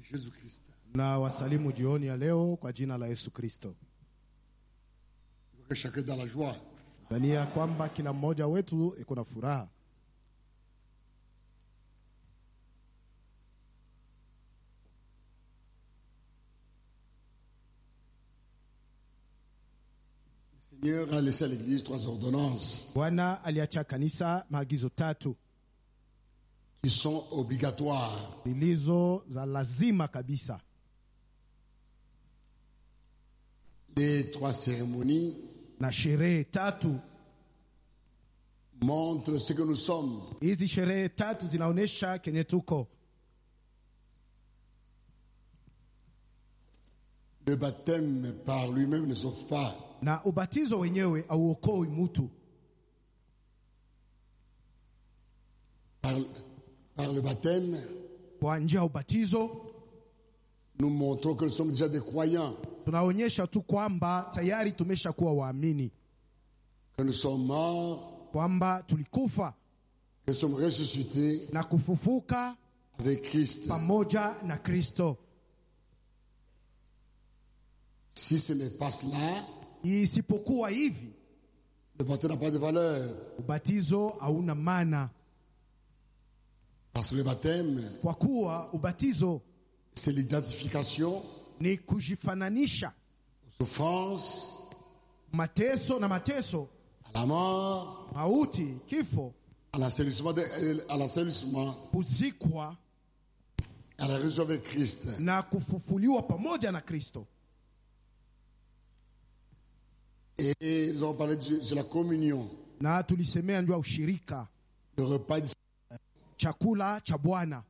Jésus-Christ. na wasalimu jioni ya leo kwa jina la Yesu Kristo. Il faut que chacun est dans la joie. Dhania kwamba kila mmoja wetu iko na furaha. Le Seigneur a laissé à l'Église trois ordonnances Bwana aliacha kanisa maagizo tatu qui sont obligatoires. zilizo za lazima kabisa. Les trois cérémonies na sherehe tatu. montrent ce que nous sommes. Hizi sherehe tatu zinaonyesha kenye tuko. Le baptême par lui-même ne sauve pas. na ubatizo wenyewe auokoi mtu. Par, par le baptême, Kwa njia ya ubatizo nous montrons que nous sommes déjà des croyants, tunaonyesha tu kwamba tayari tumeshakuwa waamini, que nous sommes morts, kwamba tulikufa que nous sommes ressuscités na kufufuka avec Christ. pamoja na Kristo. Si ce n'est pas cela, Isipokuwa hivi, le baptême n'a pas de valeur. ubatizo hauna maana, Parce que le baptême, kwa kuwa ubatizo c'est l'identification ni kujifananisha aux souffrances, mateso na mateso, à la mort, mauti, kifo, à l'assainissement, de- à l'assainissement, kuzikwa à la résurrection avec Christ. na kufufuliwa pamoja na Kristo. Et nous avons parlé de, de la communion, Na tulisemea njua ushirika, le repas. du- chakula cha Bwana.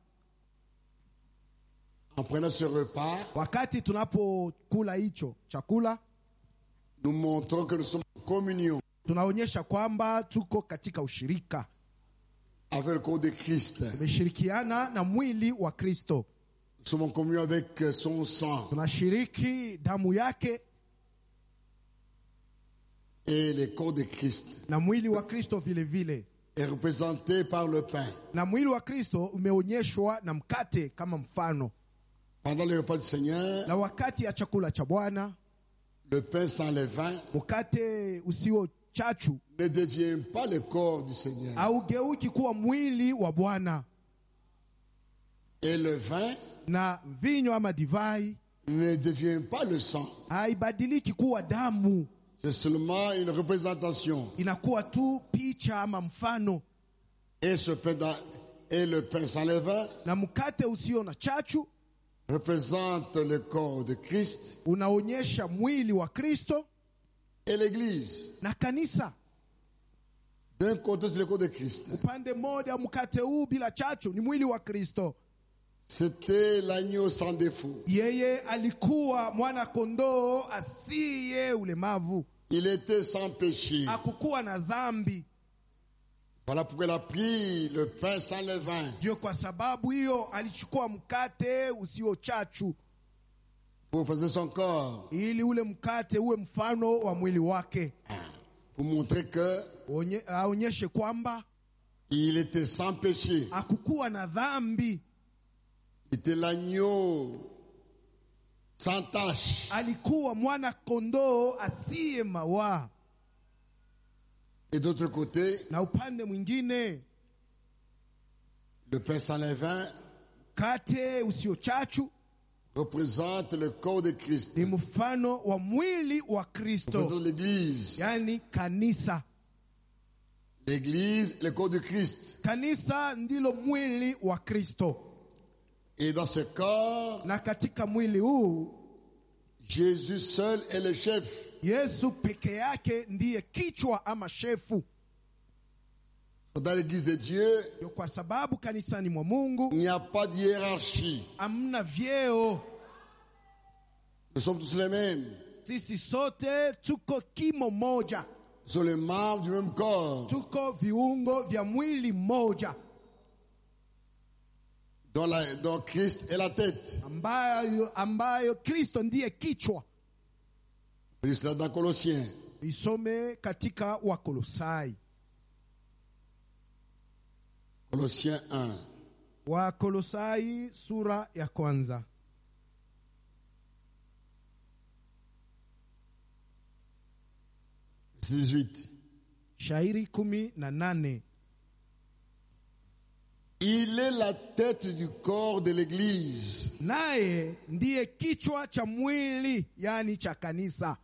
En prenant ce repas, Wakati tunapokula hicho chakula, nous montrons que nous sommes en communion tunaonyesha kwamba tuko katika ushirika, avec le corps de Christ. tumeshirikiana na mwili wa Kristo, Nous sommes en communion avec son sang tunashiriki damu yake et le corps de Christ na mwili wa Kristo vile vile, est représenté par le pain. na mwili wa Kristo umeonyeshwa na mkate kama mfano. Pendant le repas du Seigneur, Na wakati ya chakula cha Bwana, le pain sans levain mkate usio chachu ne devient pas le corps du Seigneur. haugeuki kuwa mwili wa Bwana, Et le vin na vinyo ama divai ne devient pas le sang. haibadiliki kuwa damu, C'est seulement une représentation. inakuwa tu picha ama mfano. Et, ce pain dans- et le pain sans levain Na mkate usio na chachu représente le corps de Christ unaonyesha mwili wa Kristo et l'Église. na kanisa. D'un côté, c'est le corps de Christ. Upande mmoja mkate huu bila chachu ni mwili wa Kristo. C'était l'agneau sans défaut. Yeye alikuwa mwana kondoo asiye ulemavu, Il était sans péché. hakukuwa na dhambi. Voilà pourquoi il a pris le pain sans levain Ndio kwa sababu hiyo alichukua mkate usio chachu, pour représenter son corps, ili ule mkate uwe mfano wa mwili wake, pour montrer que Onye- aonyeshe kwamba il était sans péché. hakukuwa na dhambi, Il était l'agneau sans tache. alikuwa mwana kondoo asiye mawaa. Et d'autre côté, Na upande mwingine le pain sans levain mkate usio chachu représente le corps de Christ. ni mfano wa mwili wa Kristo, Représente l'Église. yani kanisa. L'Église, le corps de Christ. Kanisa ndilo mwili wa Kristo, Et dans ce corps, na katika mwili huu Jésus seul est le chef. Yesu peke yake ndiye kichwa ama shefu. Dans l'Église de Dieu, Ndio kwa sababu kanisani mwa Mungu il n'y a pas de hiérarchie. hamna vyeo, Nous sommes tous les mêmes. sisi sote tuko kimo moja, Nous sommes les membres du même corps, tuko viungo vya mwili mmoja dont, la- dont Christ est la tête. ambayo, ambayo Kristo ndiye kichwa. On lit cela dans Colossiens. Isome katika Wakolosai, Colossiens 1. Wakolosai sura ya kwanza. 18. shairi kumi na nane Il est la tête du corps de l'Église. naye ndiye kichwa cha mwili yani cha kanisa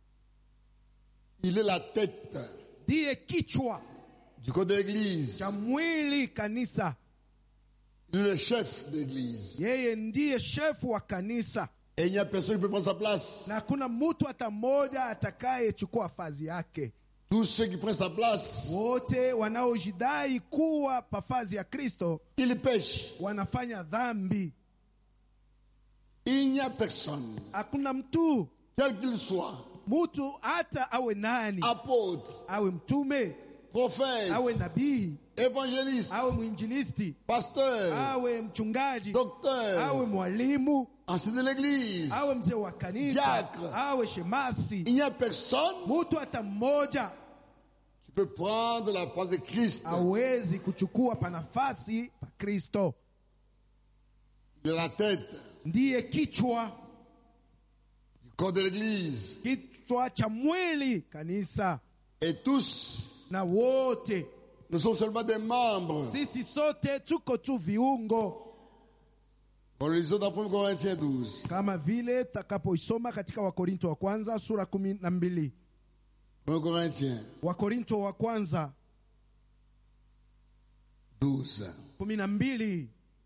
Il est la tête ndiye kichwa du corps de l'Église. cha mwili kanisa Il est le chef de l'Église. yeye ndiye shefu wa kanisa Et il n'y a personne qui peut prendre sa place. na hakuna mtu hata mmoja atakayechukua fazi yake Tous ceux qui prennent sa place, wote wanaojidai kuwa pafazi ya kristo ils pêchent. wanafanya dhambi Il n'y a personne, hakuna mtu quel qu'il soit, mtu hata awe nani apôtre, awe mtume prophète, awe nabii évangéliste, awe mwinjilisti pasteur, awe mchungaji awe docteur, mwalimu enseignant de l'Église. awe mzee wa kanisa Diacre. awe shemasi Il n'y a personne mtu hata mmoja qui peut prendre la place de Christ. hawezi kuchukua panafasi pa kristo Il est la tête ndiye kichwa du corps de l'Église. kichwa cha mwili kanisa Et tous, na wote nous sommes seulement des membres. sisi sote tuko tu viungo On le lisons dans 1 Corinthiens 12. kama vile takapoisoma katika wakorinto wa kwanza sura kumi na mbili 1 Corinthiens wakorinto wa kwanza 12. kumi na mbili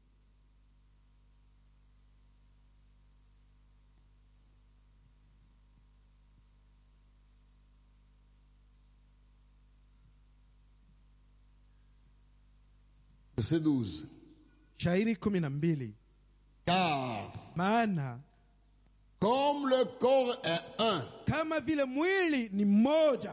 Verset 12. shairi kumi na mbili Car maana comme le corps est un, kama vile mwili ni mmoja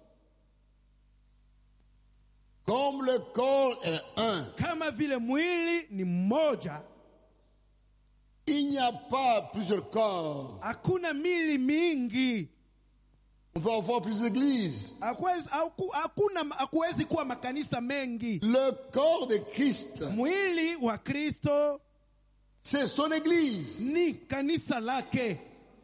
comme le corps est un, kama vile mwili ni mmoja il n'y a pas plusieurs corps. hakuna mili mingi On peut avoir plusieurs églises. Hakuwezi- haku- hakuna hakuwezi kuwa makanisa mengi Le corps de Christ, mwili wa kristo c'est son église. ni kanisa lake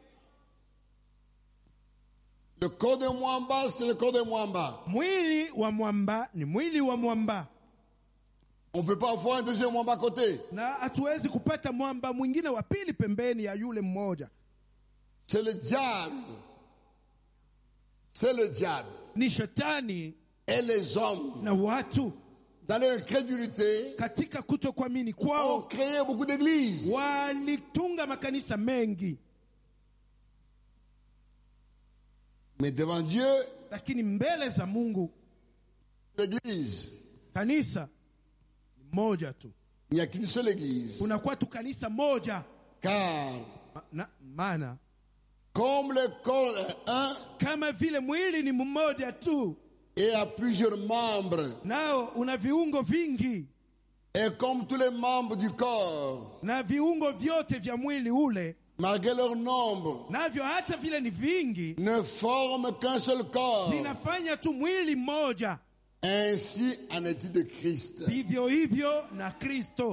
Le corps de Mwamba, c'est le corps de Mwamba. mwili wa mwamba ni mwili wa mwamba On ne peut pas avoir un deuxième Mwamba à côté. na hatuwezi kupata mwamba mwingine wa pili pembeni ya yule mmoja C'est le diable. C'est le diable. ni shetani Et les hommes, na watu dans leur incrédulité, katika kutokuamini ont kwao créé beaucoup d'églises. walitunga makanisa mengi Mais devant Dieu, lakini mbele za mungu l'église, kanisa ni moja tu il n'y a qu'une seule église. kunakuwa tu kanisa moja Car Ma- na- maana comme le corps est un kama vile mwili ni mmoja tu et a plusieurs membres, nao una viungo vingi et comme tous les membres du corps, na viungo vyote vya mwili ule malgré leur nombre, navyo hata vile ni vingi ne forment qu'un seul corps. vinafanya tu mwili mmoja Ainsi en est-il de Christ. vivyo hivyo na kristo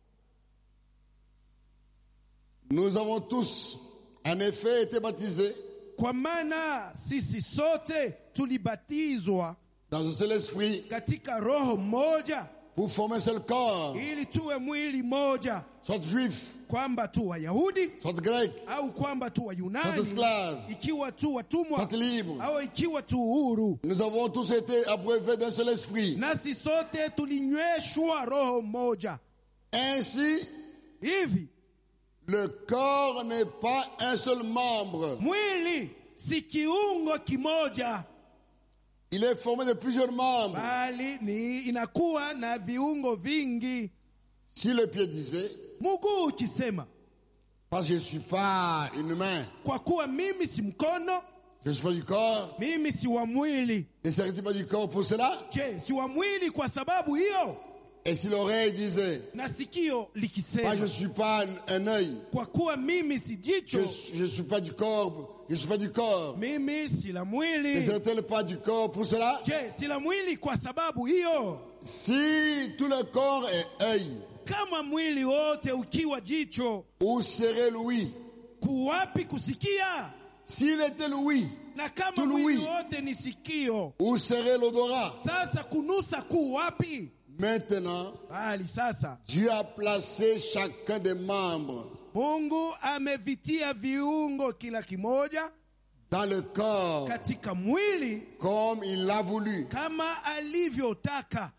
Nous avons tous, en effet, été baptisés kwa maana sisi sote tulibatizwa dans un seul esprit katika roho mmoja pour former un seul corps, ili tuwe mwili mmoja soit juif, kwamba tu wayahudi soit grec, au kwamba tu soit wayunani esclave, ikiwa tu watumwa soit libre. au ikiwa tu huru Nous avons tous été abreuvés d'un seul esprit. nasi sote tulinyweshwa roho mmoja Ainsi, hivi le corps n'est pas un seul membre. mwili si kiungo kimoja Il est formé de plusieurs membres. bali ni inakuwa na viungo vingi Si le pied disait, mguu ukisema parce que je ne suis pas une main, kwa kuwa mimi si mkono je ne suis pas du corps, mimi si wa mwili ne serait-il pas du corps pour cela je si wa mwili kwa sababu hiyo Et si l'oreille disait, na sikio moi je likisema ne suis pas un, un œil, kwa kuwa mimi si je jicho ne suis pas du corps, je ne suis pas du corps, mimi si la ne mwili serait-elle pas du corps pour cela je si la mwili kwa sababu hiyo Si tout le corps est œil, kama mwili wote ukiwa jicho où serait l'ouïe kuwapi kusikia S'il était l'ouïe, na kama tout mwili l'ouïe, wote ni sikio, où serait l'odorat sasa kunusa kuu wapi? Maintenant, Bali sasa Dieu a placé chacun des membres Mungu amevitia viungo kila kimoja dans le corps katika mwili comme il l'a voulu. kama alivyotaka,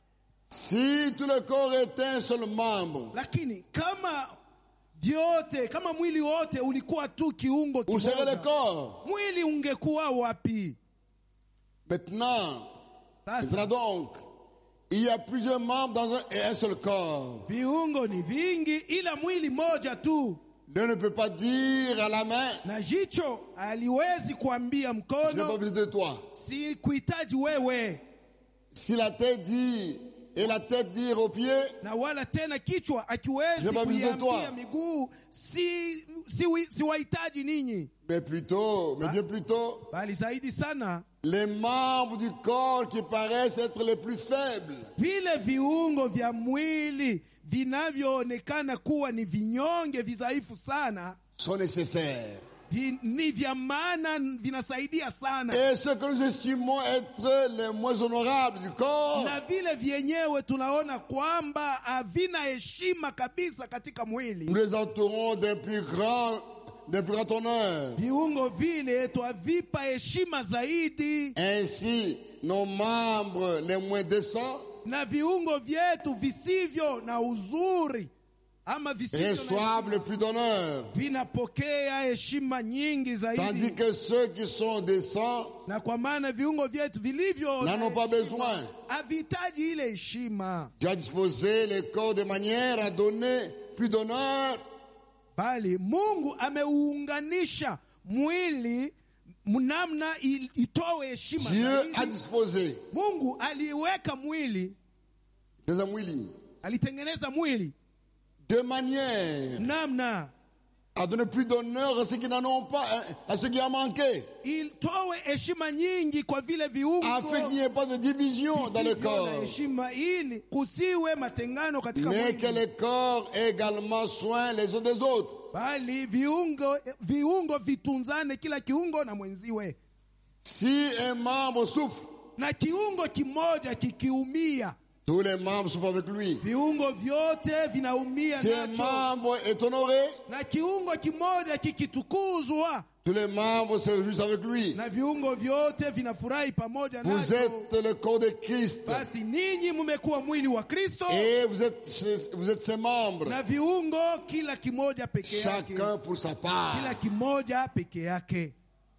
Si tout le corps était un seul membre, lakini kama vyote, kama mwili wote ulikuwa tu kiungo où serait le kimoja, corps mwili ungekuwa wapi? Maintenant, Sasa maintenant donc, il y a plusieurs membres dans un, et un seul corps. viungo ni vingi, ila mwili moja tu, L'un ne peut pas dire à la main, na jicho haliwezi kuambia je n'ai pas mkono, besoin de toi. si kuhitaji wewe, Si la tête dit et la tête dire aux pieds, na wala tena kichwa akiwezi Je n'ai pas besoin de toi. kuiambia miguu, si, si, wi- si wahitaji ninyi, mais plutôt, mais bien plutôt, bali zaidi sana les membres du corps qui paraissent être les plus faibles vile viungo vya mwili vinavyoonekana kuwa ni vinyonge vidhaifu sana sont nécessaires. vi, ni vya maana, vinasaidia sana Et ce que nous estimons être les moins honorables du corps na vile vyenyewe tunaona kwamba havina heshima kabisa katika nous mwili. les entourons d'un plus grand, d'un plus grand honneur. Viungo vile twavipa heshima zaidi, Ainsi, nos membres les moins décents na viungo vyetu visivyo na uzuri ama visivyo na reçoivent le plus d'honneur, vinapokea heshima nyingi tandis zaidi, que ceux qui sont décents na kwa maana viungo vyetu vilivyo na n'en ont pas heshima besoin. havihitaji ile heshima, Dieu a disposé les corps de manière à donner plus d'honneur bali Mungu ameuunganisha mwili namna il- itowe heshima Dieu a zaidi. disposé Mungu aliweka mwili, les amouillis alitengeneza mwili de manière namna à donner plus d'honneur à ceux qui n'en ont pas, hein, à ceux qui en manquaient, itowe heshima nyingi kwa vile viungo afin qu'il n'y ait pas de division dans le visivyo na corps, heshima, ili kusiwe matengano katika mais que mwili, les corps aient également soin les uns des autres. bali viungo viungo vitunzane, kila kiungo na mwenziwe. Si un membre souffre, Na kiungo kimoja kikiumia, tous les membres souffrent avec lui. viungo vyote vinaumia Si un nacho, membre est honoré, na kiungo kimoja kikitukuzwa, tous les membres se réjouissent avec lui. na viungo vyote vinafurahi pamoja Vous nacho. êtes le corps de Christ Basi ninyi mmekuwa mwili wa Kristo et vous êtes, vous êtes ses membres, na viungo kila kimoja peke yake, chacun pour sa part. kila kimoja peke yake.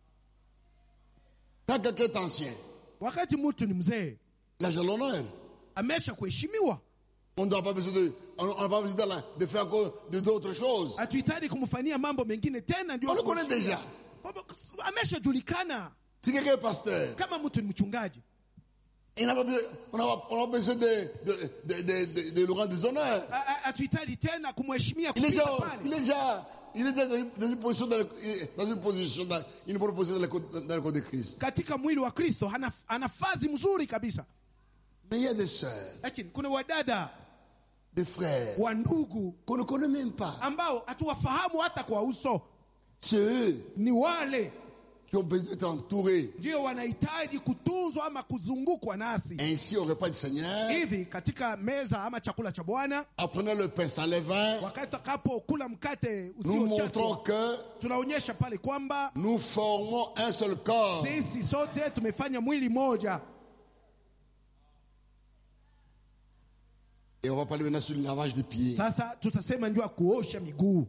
Quand quelqu'un est ancien, Wakati mtu ni mzee, là j'ai l'honneur. amesha kuheshimiwa, On n'a pas besoin de, on n'a pas besoin de, la- de faire encore de d'autres choses. hatuhitaji kumfanyia mambo mengine tena, ndio On le connaît déjà. Kwamba ameshajulikana Si quelqu'un est pasteur, kama mtu ni mchungaji, il n'a pas besoin, on n'a pas, on n'a pas besoin de, de, de, de, de, de le rendre des honneurs. A- a- hatuhitaji tena kumheshimia Il est kupita déjà, pale. il est déjà, il est déjà dans une, dans une position, dans, le- dans une position, dans une bonne position dans le, corps- dans le corps de Christ. Katika mwili wa Kristo ana, ana fazi mzuri kabisa, Mais il y a des sœurs, lakini kuna wadada des frères, wa ndugu qu'on ne connaît même pas. ambao hatuwafahamu hata kwa uso, C'est eux ni wale qui ont besoin d'être entourés. ndio wanahitaji kutunzwa ama kuzungukwa nasi Ainsi, au repas du Seigneur, hivi katika meza ama chakula cha Bwana, apprenant le pain sans levain, wakati tutakapokula mkate nous montrons usiochachwa, que tunaonyesha pale kwamba nous formons un seul corps. sisi sote tumefanya mwili moja. Et on va parler maintenant sur le lavage des pieds. Sasa tutasema ndio ya kuosha miguu.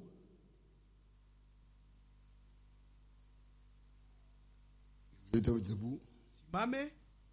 Vous êtes debout. Simame.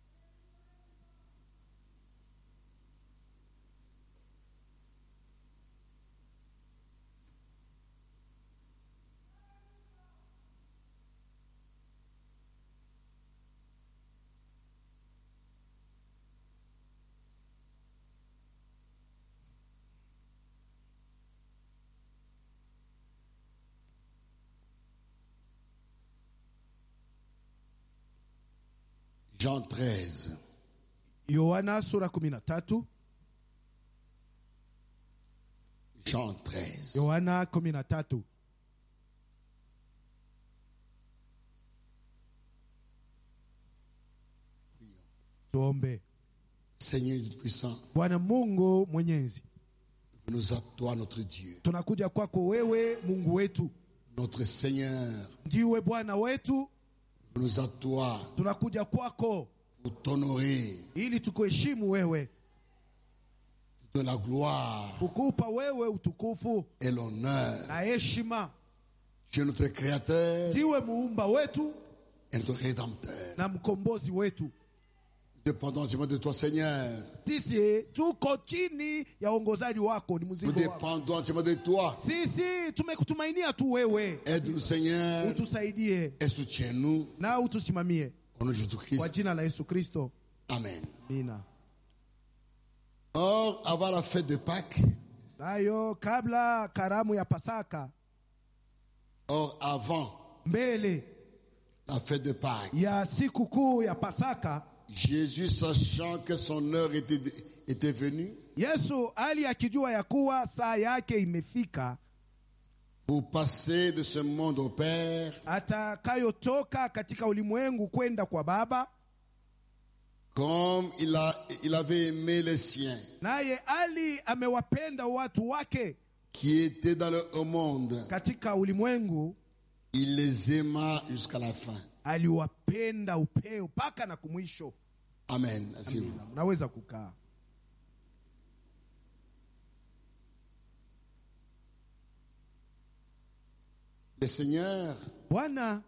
Jean 13. Yohana sura kumi na tatu. Jean 13. Yohana kumi na tatu. Tuombe. Seigneur Dieu puissant, Bwana Mungu Mwenyezi, nous à toi, notre Dieu, tunakuja kwako wewe, Mungu wetu, notre Seigneur, ndiwe Bwana wetu. nous à toi Tunakuja kwako pour t'honorer, ili tukuheshimu wewe, de la gloire kukupa wewe utukufu et l'honneur. na heshima. Tu es notre Créateur Ndiwe muumba wetu et notre Rédempteur. na mkombozi wetu. Nous dépendons entièrement de toi, Seigneur. Sisi tuko chini ya uongozaji wako, ni Nous mzigo wako. dépendons entièrement de toi. Sisi tumekutumainia tu wewe, Aide-nous, Seigneur, utusaidie et soutiens-nous. na utusimamie Au nom de kwa Jésus-Christ. jina la Yesu Kristo, Amen. amina. Or, avant la fête de Pâques, Nayo kabla karamu ya Pasaka, or avant mbele la fête de Pâques, ya siku kuu ya Pasaka, Jésus, sachant que son heure était, était venue Yesu ali akijua ya kuwa saa yake imefika pour passer de ce monde au Père, atakayotoka katika ulimwengu kwenda kwa Baba, comme il, a, il avait aimé les siens naye ali amewapenda watu wake qui étaient dans le au monde, katika ulimwengu, il les aima jusqu'à la fin. aliwapenda upeo mpaka na kumwisho. Amen. Asseyez-vous. Mnaweza kukaa. Le Seigneur Bwana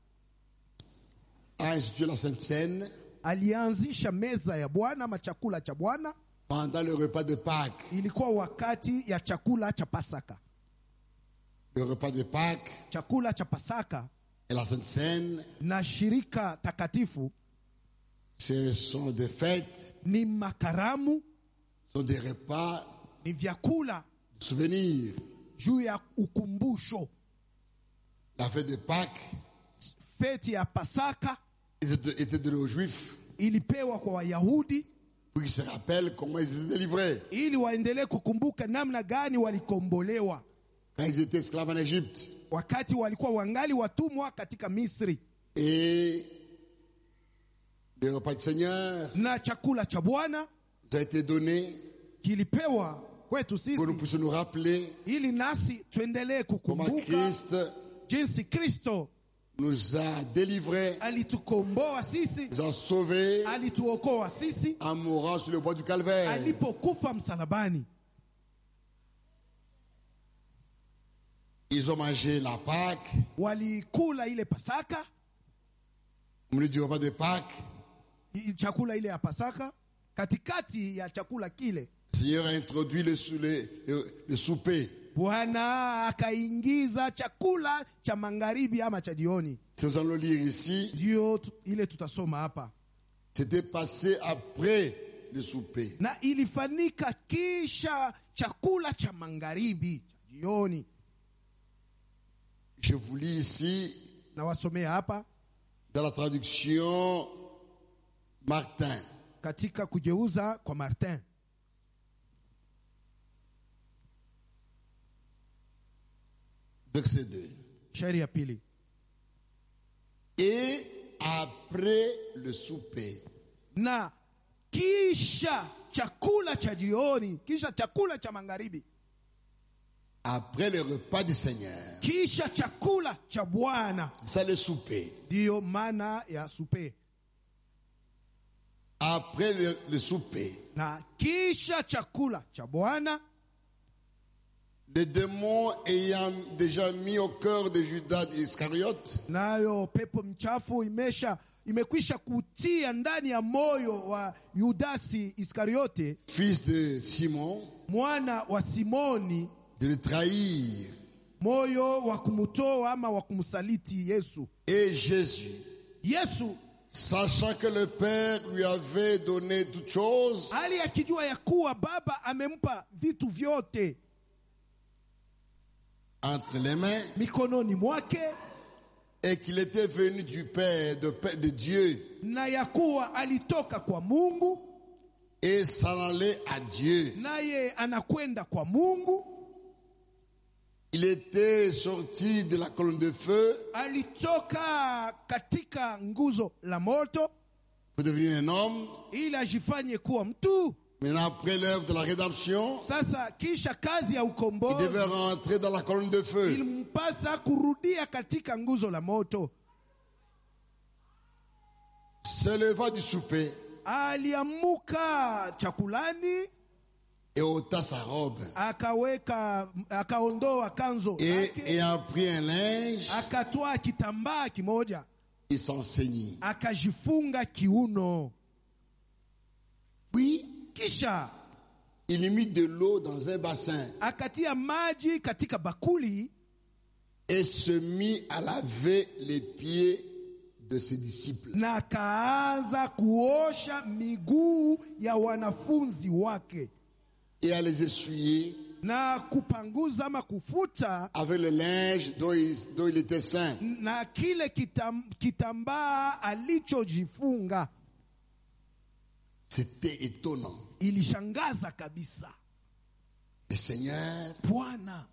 a institué la Sainte Seine alianzisha meza ya Bwana ama chakula cha Bwana, pendant le repas de Pâques. ilikuwa wakati ya chakula cha Pasaka. Le repas de Pâques Chakula cha Pasaka et la Sainte Seine, na shirika takatifu ce sont des fêtes, ni makaramu, ce sont des repas, ni vyakula des souvenirs. juu ya ukumbusho. La fête de Pâques Feti ya Pasaka était était donnée aux Juifs ilipewa kwa Wayahudi pour qu'ils se rappellent comment ils étaient délivrés ili waendelee kukumbuka namna gani walikombolewa quand ils étaient esclaves en Égypte. wakati walikuwa wangali watumwa katika Misri, Et le repas du Seigneur na chakula cha Bwana nous a été donné kilipewa kwetu pour nous sisi puissions nous rappeler ili nasi tuendelee comment kukumbuka Christ jinsi Kristo nous a délivrés, alitukomboa sisi, nous a sauvés alituokoa sisi en mourant sur le bois du calvaire. alipokufa msalabani. Ils ont mangé la Pâque, Walikula ile Pasaka, au milieu du repas de Pâques. i- chakula ile ya Pasaka. Katikati ya chakula kile Le Seigneur a introduit le, sou- le- le- le souper. Bwana akaingiza chakula cha magharibi ama cha jioni. Si nous allons le lire ici, Ndio tu- ile tutasoma hapa, c'était passé après le souper. na ilifanyika kisha chakula cha magharibi cha jioni. Je vous lis ici Nawasomea hapa dans la traduction Martin. katika kugeuza kwa Martin. Verset 2. Shairi ya pili. Et après le souper, Na kisha chakula cha jioni, kisha chakula cha magharibi, après le repas du Seigneur, kisha chakula cha Bwana, ça le souper. ndiyo maana ya supe. Après le, le souper, Na kisha chakula cha Bwana, les démons ayant déjà mis au cœur de Judas Iscariote nayo pepo mchafu imesha imekwisha kutia ndani ya moyo wa Yudasi Iskariote fils de Simon, mwana wa Simoni, de le trahir. moyo wa kumtoa ama wa kumsaliti Yesu. Et Jésus, Yesu sachant que le Père lui avait donné toutes choses, hali akijua ya kuwa Baba amempa vitu vyote entre les mains, mikononi mwake et qu'il était venu du Père, de, Père- de Dieu, na ya kuwa alitoka kwa Mungu et s'en allait à Dieu. naye anakwenda kwa Mungu. Il était sorti de la colonne de feu Alitoka katika nguzo la moto pour devenir un homme. ili ajifanye kuwa mtu. Maintenant, après l'œuvre de la rédemption, Sasa kisha kazi ya il ukombozi devait rentrer dans la colonne de feu. ilimpasa kurudia katika nguzo la moto. Se leva du souper Aliamuka chakulani, et ôta sa robe. akaweka akaondoa kanzo Et yake, ayant pris un linge, akatoa kitambaa kimoja, il s'enseignit. akajifunga kiuno, Puis, kisha il mit de l'eau dans un bassin akatia maji katika bakuli et se mit à laver les pieds de ses disciples. na akaanza kuosha miguu ya wanafunzi wake et à les essuyer na kupanguza ama kufuta avec le linge dont il, dont il était saint. na kile kitam, kitambaa alichojifunga. C'était étonnant. Ilishangaza kabisa. Le Seigneur, Bwana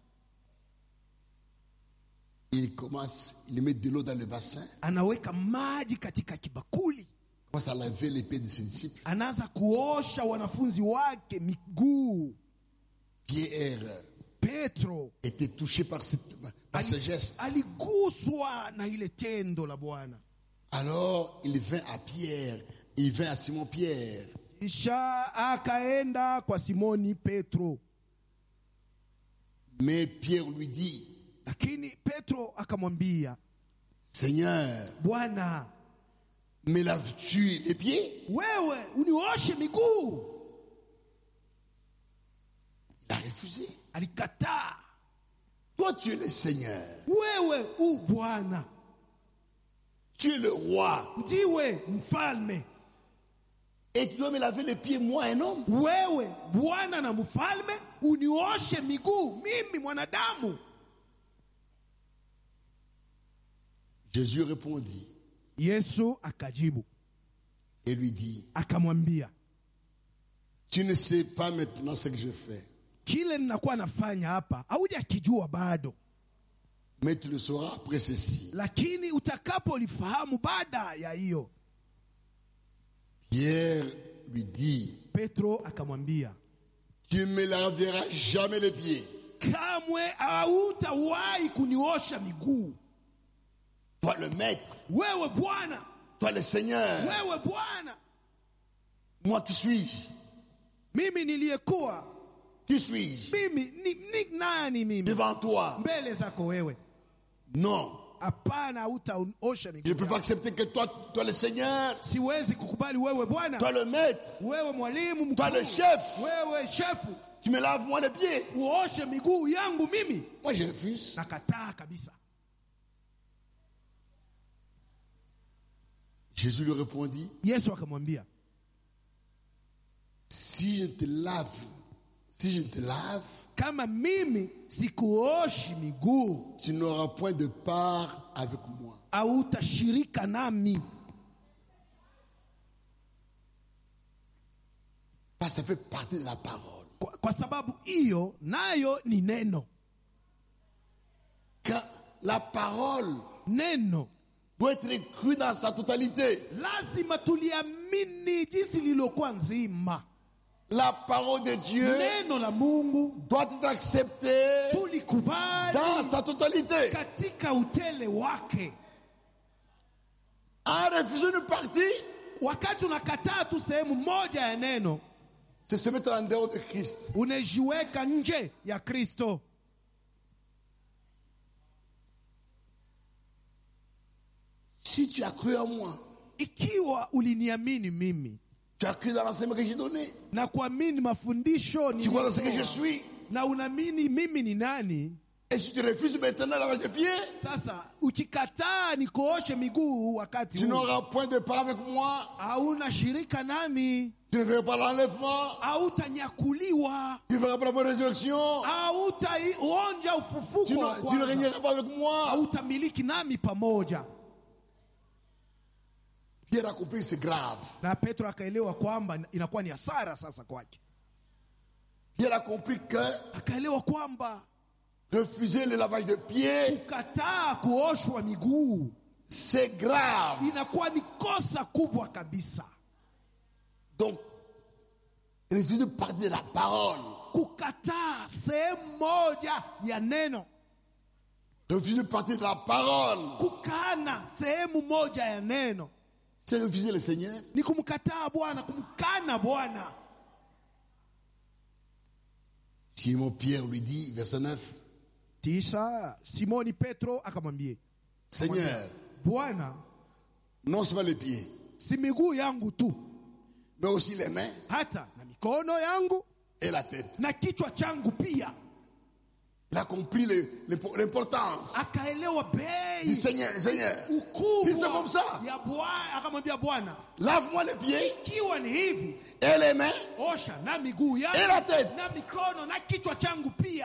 il commence, il met de l'eau dans le bassin, anaweka maji katika kibakuli, commence à laver les pieds de ses disciples. anaanza kuosha wanafunzi wake miguu. Pierre Petro était touché par, cette- par ce geste. aliguswa na ile tendo la Bwana, Alors il vint à Pierre, il vint à Simon Pierre. kisha akaenda kwa Simoni Petro, Mais Pierre lui dit, lakini Petro akamwambia, Seigneur, Bwana, me laves-tu les pieds wewe unioshe miguu? Il a refusé. Alikataa. Toi, tu es le Seigneur. Wewe u Bwana, Tu es le roi. ndiwe mfalme. Et tu dois me laver les pieds, moi, un homme. Wewe Bwana na mfalme, unioshe miguu mimi mwanadamu? Jésus répondit Yesu akajibu et lui dit, akamwambia, tu ne sais pas maintenant ce que je fais, kile ninakuwa nafanya hapa haujakijua bado, mais tu le sauras après ceci. lakini utakapolifahamu baada ya hiyo. Pierre lui dit, Petro akamwambia, tu ne me laveras jamais les pieds. kamwe hautawahi kuniosha miguu. Toi le maître, Wewe Bwana, toi le Seigneur, wewe Bwana, moi qui suis-je mimi niliyekuwa Qui suis-je mimi ni, ni nani mimi devant toi mbele zako wewe? Non, Hapana, hautaosha je ne miguu. peux pas yangu. accepter que toi, toi le Seigneur, Siwezi kukubali wewe Bwana, toi le maître, wewe mwalimu toi le mkuu, chef, wewe shefu, tu me laves moi les pieds. uoshe miguu yangu mimi. Moi je refuse. Nakataa kabisa. Jésus lui répondit, Yesu akamwambia, si je te lave, si je te lave, kama mimi sikuoshi miguu, tu n'auras point de part avec moi. hautashirika nami, Parce que ça fait partie de la parole. kwa, kwa sababu hiyo nayo ni neno. Quand la parole Neno doit être crue dans sa totalité. lazima tuliamini jinsi lililokuwa nzima. La parole de Dieu Neno la Mungu doit être acceptée tulikubali dans sa totalité. katika utele wake. En refusant une partie, Wakati unakataa tu sehemu moja ya neno, c'est se mettre en dehors de Christ. unajiweka nje ya Kristo. Si tu as cru en moi, Ikiwa uliniamini mimi tu as cru dans l'enseignement que j'ai donné, na kuamini mafundisho tu crois dans ce que je niliyotoa, suis, na unaamini mimi ni nani, et si tu refuses maintenant la des pieds, sasa ukikataa nikuoshe miguu wakati tu huu, n'auras point de part avec moi, hauna shirika nami, tu ne feras pas l'enlèvement, hautanyakuliwa, tu ne feras pas la bonne résurrection, hautaonja ufufuko tu wa ne, tu ne kwanza, régneras pas avec moi. hautamiliki nami pamoja. Pierre a compris, c'est grave. Na Petro akaelewa kwamba inakuwa ni hasara sasa kwake, Pierre a compris que akaelewa kwamba refuser le lavage de pieds, kukataa kuoshwa miguu C'est grave. inakuwa ni kosa kubwa kabisa Donc, refuse de parler de la parole. kukataa sehemu moja ya neno Refuser de parler de la parole. kukana sehemu moja ya neno C'est refuser le Seigneur. ni kumkataa bwana kumkana bwana Simon Pierre lui dit, verset 9, tisha simoni petro akamwambia Seigneur, bwana non seulement les pieds, si miguu yangu tu mais aussi les mains hata na mikono yangu et la tête. na kichwa changu pia Il a compris le- le- l'importance akaelewa du bei Seigneur. Seigneur, Si c'est comme ukubwa ça. ya bwana akamwambia bwana lave-moi les pieds ikiwa ni hivi et les mains osha na miguu et yangu la tête. na mikono na kichwa changu pia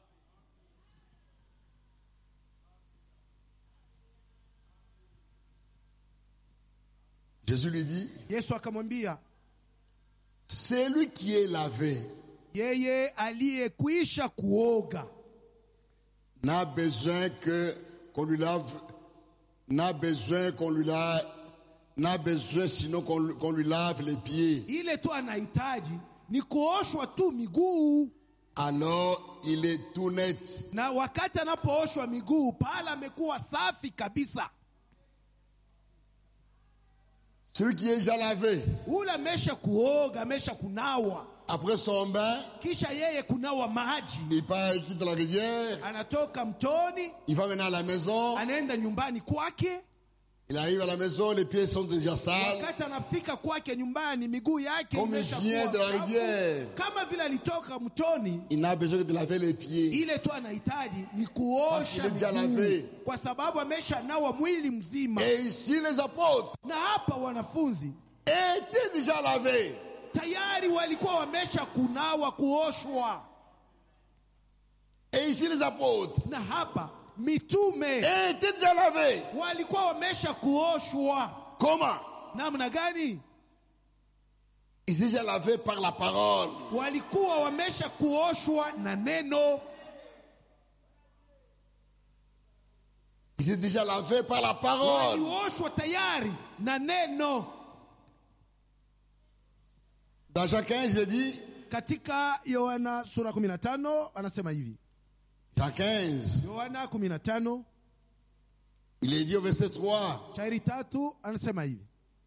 Jésus lui dit, yesu akamwambia celui qui est lavé yeye aliyekwisha kuoga n'a besoin que qu'on lui lave, n'a besoin qu'on lui lave, n'a besoin sinon qu'on lui- qu'on lui lave les pieds. ile tu anahitaji ni kuoshwa tu miguu Alors il est tout net. na wakati anapooshwa miguu pale amekuwa safi kabisa Celui qui est déjà lavé, ule amesha kuoga amesha kunawa après son bain, kisha yeye kunawa maji il part, il quitte la rivière, anatoka mtoni il va maintenant à la maison, anaenda nyumbani kwake il arrive à la maison, les pieds sont déjà sales. wakati anafika kwake nyumbani miguu yake Comme il imeshakuwa vient de la chafu. rivière. kama vile alitoka mtoni Il n'a besoin que de laver les pieds. ile tu anahitaji ni Parce kuosha qu'il est déjà miguu lavé. kwa sababu amesha nawa mwili mzima Et ici, les apôtres na hapa wanafunzi étaient déjà lavés. tayari walikuwa wamesha kunawa kuoshwa Et ici, les apôtres na hapa mitume étaient déjà lavés. walikuwa wamesha kuoshwa Comment namna gani Ils étaient déjà lavés par la parole. walikuwa wamesha kuoshwa na neno Ils étaient déjà lavés par la parole. walioshwa tayari na neno Dans Jean 15, il est dit, katika yohana sura 15 anasema hivi Jean 15, yohana 15 il est dit au verset 3, shairi tatu anasema hivi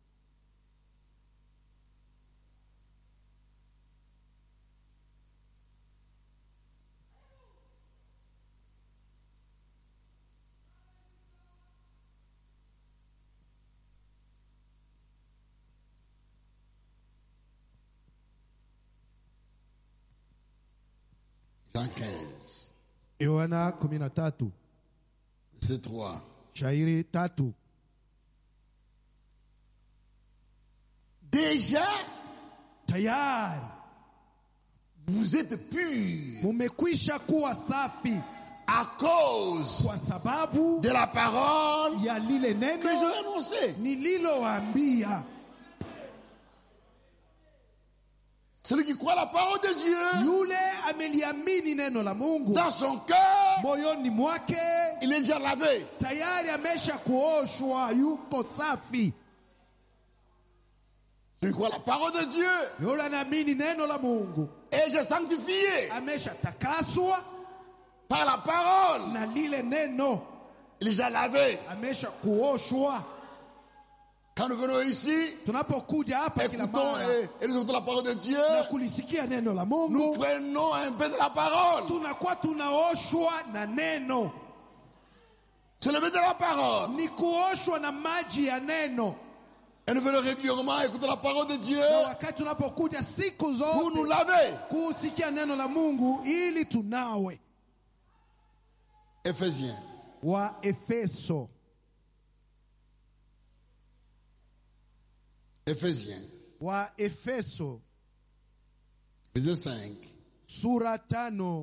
Jean 15, yohana 13 verset 3. shairi tatu Déjà, tayari vous êtes purs mumekwisha kuwa safi à cause kwa sababu de la parole ya lile que neno j'ai annoncée. nililowaambia Celui qui croit la parole de Dieu yule ameliamini neno la mungu dans son cœur, moyoni mwake il est déjà lavé. tayari amesha kuoshwa yuko safi Celui qui croit la parole de Dieu yule anaamini neno la mungu et j'ai sanctifié amesha takaswa par la parole. na lile neno Il est déjà lavé. amesha kuoshwa Quand nous venons ici, tunapokuja hapa kila écoutons mara et, et nous écoutons la parole de Dieu, na kulisikia neno la nous mungu prenons un bain de la parole. tunakuwa tunaoshwa na neno C'est le bain de la parole. ni kuoshwa na maji ya neno Et nous venons régulièrement écouter la parole de Dieu na wakati tunapokuja siku pour nous zote laver. kusikia neno la mungu ili tunawe Éphésiens, wa efeso Éphésiens, wa efeso verset 5. sura tano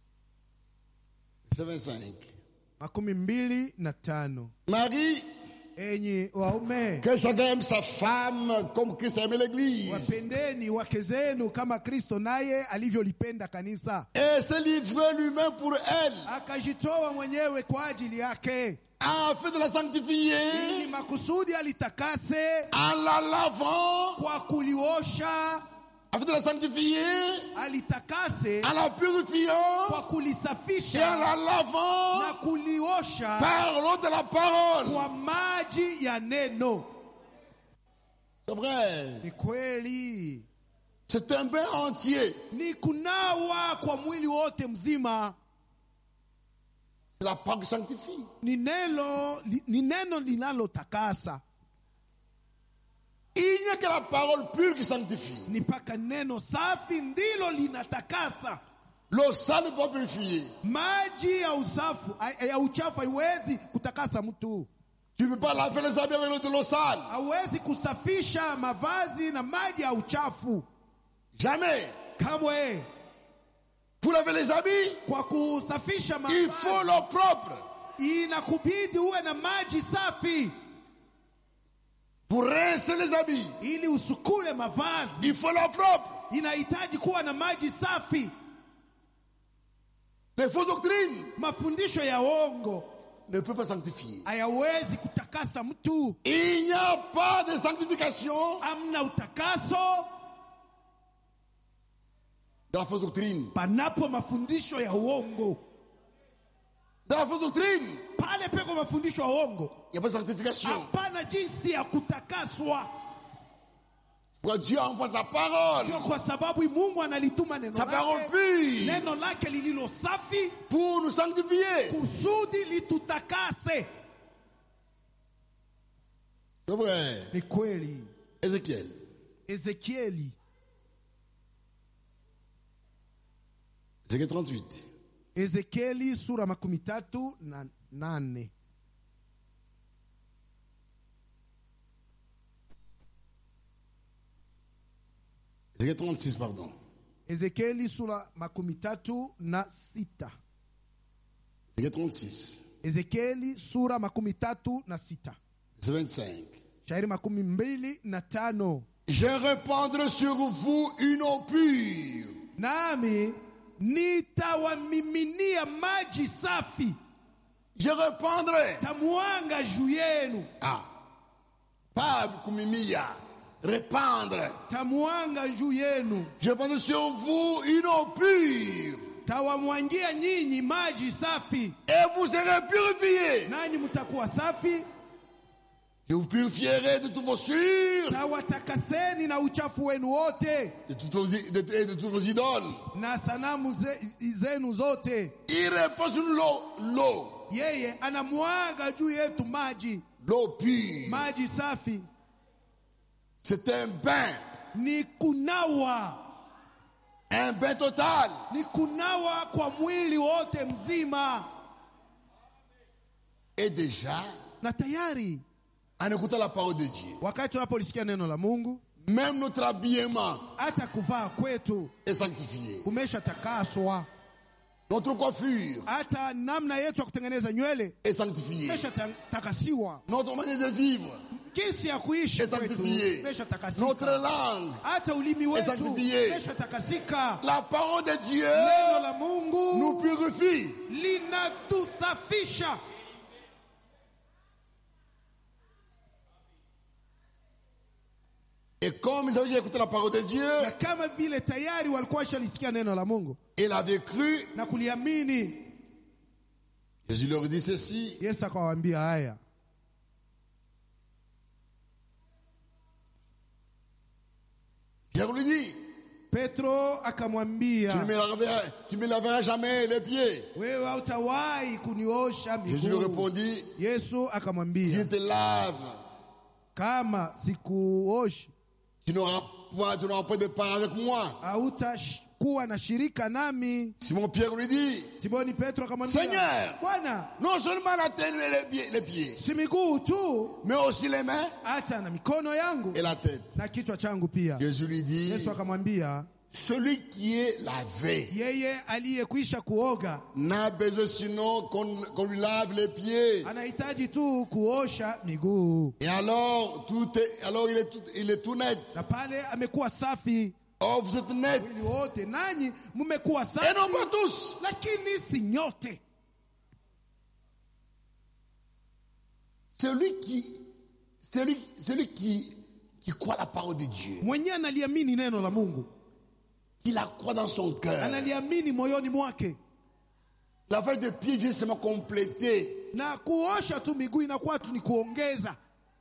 Verset 25. makumi mbili na tano Marie enyi waume que chacun aime sa femme comme Christ a aimé l'église. wapendeni wake zenu kama kristo naye alivyolipenda kanisa Et s'est livré lui-même pour elle, akajitoa mwenyewe kwa ajili yake afin de la ili sanctifier, makusudi alitakase en la lavant, kwa kuliosha afin de la sanctifier, alitakase en la purifiant, kwa et en kulisafisha la lavant na kuliosha par l'eau de la parole. kwa maji ya neno C'est vrai. ni kweli C'est un bain entier. ni kunawa kwa mwili wote mzima C'est la parole qui sanctifie. ni neno li- ni neno linalotakasa Il n'y a que la parole pure qui sanctifie. ni mpaka neno safi ndilo linatakasa L'eau sale ne peut pas purifier. maji ya usafu ya uchafu haiwezi kutakasa mtu Tu ne peux pas laver les habits avec l'eau de l'eau sale. hawezi kusafisha mavazi na maji ya uchafu Jamais. kamwe Pour laver les habits, kwa kusafisha il faut mavazi l'eau propre. inakubidi uwe na maji safi Pour rincer les habits, ili usukule mavazi il faut l'eau propre. inahitaji kuwa na maji safi Les fausses doctrines mafundisho ya uongo ne peuvent pas sanctifier. hayawezi kutakasa mtu Il n'y a pas de sanctification amna utakaso dans la fausse doctrine. panapo mafundisho ya uongo Dans la fausse doctrine, pale peko mafundisho ya uongo il n'y a pas de sanctification. hapana jinsi ya kutakaswa Pourquoi Dieu envoie sa parole, Sio kwa sababu mungu analituma neno sa parole lake pure, neno lake lililo safi pour nous sanctifier. kusudi litutakase C'est vrai. ni kweli Ézéchiel, ezekieli Ézéchiel 38. ezekieli sura makumi tatu na nane Ézéchiel 36, pardon. ezekieli sura makumi tatu na sita Ézéchiel 36, ezekieli sura makumi tatu na sita verset 25. shairi makumi mbili na tano Je répandrai sur vous une eau pure, nami nitawamiminia maji safi je répandrai. tamwanga juu yenu Ah, pas kumimia, répandre. tamwanga juu yenu Je répandrai sur vous une eau pure, tawamwangia nyinyi maji safi et vous serez purifiés. nanyi mtakuwa safi Je vous purifierai de tous vos sûrs, tawatakaseni na uchafu wenu wote de toutes vos, de, de- de toutes vos idoles. na sanamu ze, zenu zote Il répand sur l'eau, l'eau, yeye anamwaga juu yetu maji l'eau pure. maji safi C'est un bain, ni kunawa un bain total. ni kunawa kwa mwili wote mzima Et déjà, na tayari en écoutant la parole de Dieu, wakati tunapolisikia neno la mungu même notre habillement hata kuvaa kwetu est sanctifié. kumeshatakaswa Notre coiffure hata namna yetu ya kutengeneza nywele est sanctifiée. imeshatakasiwa Notre manière de vivre jinsi ya kuishi est kwetu sanctifiée. Notre imeshatakasika langue, hata ulimi wetu sanctifié. imeshatakasika la parole de Dieu neno la nous mungu purifie. linatusafisha Et comme ils avaient déjà écouté la parole de Dieu, na kama vile tayari walikuwa washalisikia neno la mungu ils avaient cru. na kuliamini Jésus leur dit ceci. yesu akawaambia haya Pierre lui dit, petro tu ne akamwambia me laveras, tu me laveras jamais les pieds. wewe hautawahi kuniosha Jésus lui miguu répondit, yesu si je akamwambia te lave, kama sikuoshi tu n'auras pas, tu n'auras pas de part avec moi. hautakuwa na shirika nami Simon Pierre lui dit, simoni petro akamwambia Seigneur, bwana non seulement la tête et les pieds, les pieds, si miguu tu mais aussi les mains hata na mikono yangu et la tête. na kichwa changu pia Jésus lui dit, yesu akamwambia celui qui est lavé yeye aliyekwisha kuoga n'a besoin sinon qu'on qu'on lui lave les pieds. anahitaji tu kuosha miguu, Et alors, tout est, alors il est tout, il est tout net. na pale amekuwa safi. Oh, vous êtes net. Mwili wote nanyi mmekuwa Et non safi, pas tous. lakini si nyote. Celui qui, celui, celui qui, qui croit la parole de Dieu, Mwenyewe analiamini neno la Mungu, qui la croit dans son cœur. analiamini moyoni mwake, Lavage de pieds vient seulement compléter, na kuosha tu miguu inakuwa tu ni kuongeza,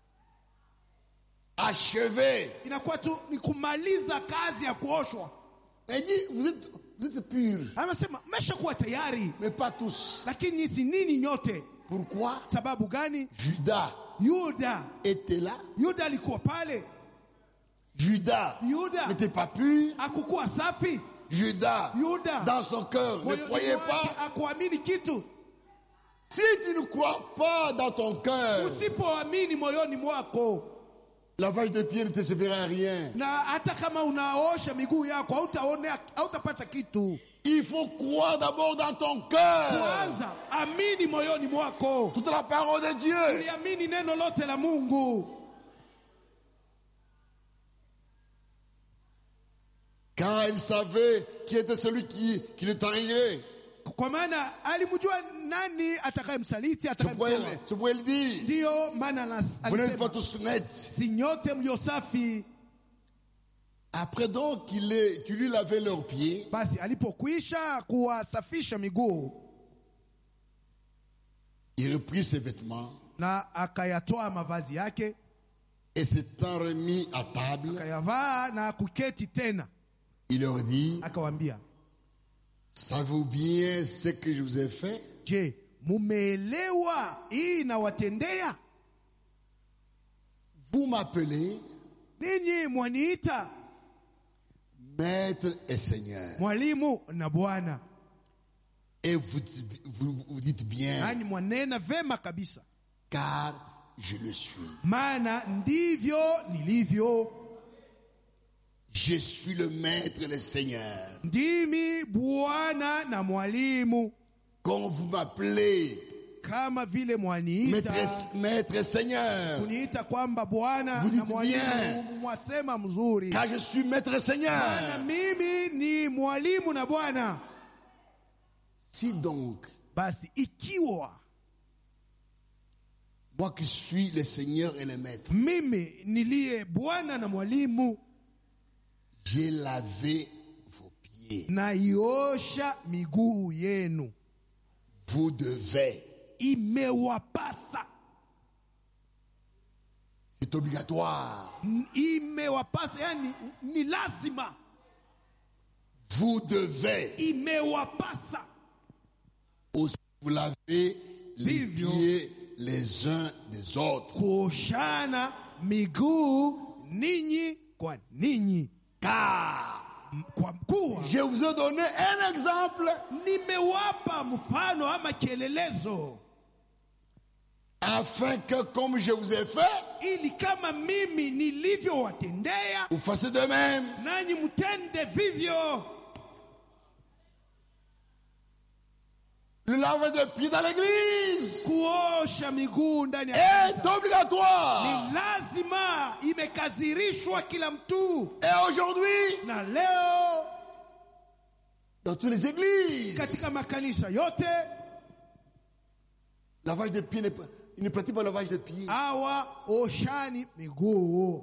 achever. inakuwa tu ni kumaliza kazi ya kuoshwa. Il dit, vous êtes, vous êtes purs, Anasema mmeshakuwa tayari, mais pas tous. lakini si nini nyote. Pourquoi Sababu gani? Judas Yuda, était là. Yuda alikuwa pale, Judas Yuda n'était pas pur. hakukuwa safi. Judas, Yuda dans son cœur, ne moyoni croyait mwake pas. akuamini kitu. Si tu ne crois pas dans ton cœur, Usipoamini moyoni mwako, lavage de pieds ne te servira à rien. na hata kama unaosha miguu yako hautaone, hautapata kitu. Il faut croire d'abord dans ton cœur. Kwanza amini moyoni mwako, Toute la parole de Dieu. uliamini neno lote la Mungu, Car il savait qui était celui qui, qui le tarirait. kwa maana alimjua nani atakayemsaliti, Je pourrais, atakayemtoa. je pourrais le dire. Ndiyo maana anas- Vous n'êtes pas alisema tous nets. si nyote mlio safi. Après donc qu'il ait- qu'il lui lavait leurs pieds, Basi alipokwisha kuwasafisha miguu il reprit ses vêtements na akayatoa mavazi yake et s'étant remis à table, akayavaa na kuketi tena, il leur dit, akawaambia, savez-vous bien ce que je vous ai fait je, mumeelewa hii nawatendea? Vous m'appelez Ninyi mwaniita maître et seigneur. mwalimu na Bwana, Et vous, vous, vous dites bien, nanyi mwanena vema kabisa, car je le suis. maana ndivyo nilivyo. Je suis le maître et le seigneur. Ndimi Bwana na mwalimu, Quand vous m'appelez kama vile mwaniita maître, et- maître et seigneur, kuniita kwamba Bwana Vous na dites mwalimu, bien. mwasema mzuri, car je suis maître et maana seigneur. mimi ni mwalimu na Bwana. Si donc, Basi ikiwa moi qui suis le seigneur et le maître, mimi niliye Bwana na mwalimu j'ai lavé vos pieds, naiosha miguu yenu, vous devez, imewapasa c'est obligatoire, N- imewapasa, yani ni lazima, vous devez imewapasa aussi vous laver les Vivyo. pieds les uns des autres. kuoshana miguu ninyi kwa ninyi, Car M- kwa kuwa je vous ai donné un exemple nimewapa mfano ama kielelezo, afin que comme je vous ai fait, ili kama mimi nilivyowatendea vous fassiez de même. nanyi mtende vivyo. Le lavage de pieds dans l'église Kuosha miguu ndani ya est kanisa obligatoire. ni lazima, imekadhirishwa kila mtu, Et aujourd'hui, na leo dans toutes les églises, katika makanisa yote lavage de pieds n'est pas, ils ne pratiquent pas le lavage de pieds. hawa oshani miguu.